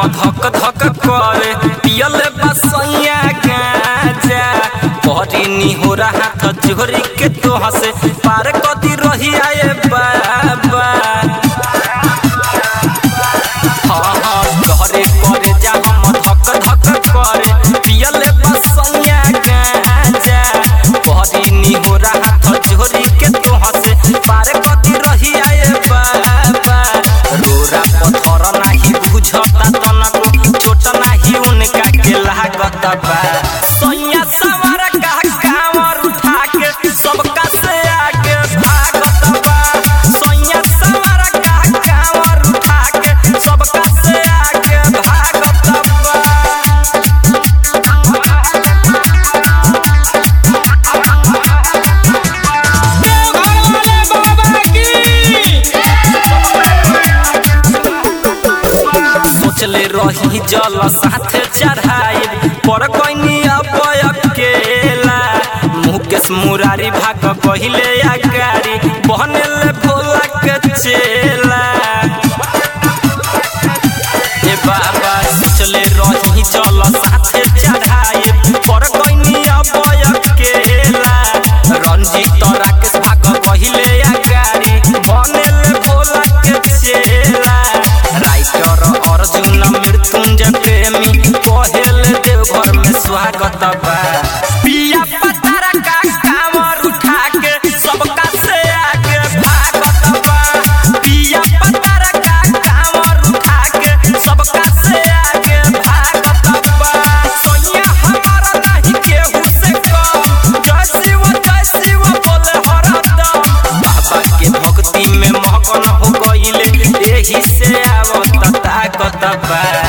धक धक करे पियल बसैया गाजा परी नी हो रहा था जोरी के तो हसे पार कदी रही आए बाबा हाँ हाँ घरे करे जा हम धक धक करे पियल बसैया गाजा परी नी हो रहा था जोरी के तो हसे पार कदी रही आए बाबा रोरा पत्थर नाही बुझता तनको छोट नाही उनका के लागत बा सैया सवार का कांवर उठा के सबका से आगे भागत बा सैया सवार का कांवर उठा के सबका से आगे भागत बा सोचले रही जल साथे चढ़ाई पर कोइनी अब अकेला मुकेश मुरारी भाग पहिले आगारी बहनेले भोला के चेला ए बाबा सोचले रही जल साथे चढ़ाई पर कोइनी अब अकेला रंजीत राकेश भाग पहिले आगारी बहनेले भोला के चेला राइटर अर्जुन मृत्युंजय प्रेमी कहेल देवघर में स्वागत बा पिया पतारा का कांवर उठा के सबका से आगे भागत बा पिया पतारा का कांवर उठा के सबका से आगे भागत बा सोनिया हमारा नहीं केहू से कम जय शिव जय शिव बोले हरदम बाबा के भक्ति में मगन हो गईले एही से आवत ताकत बा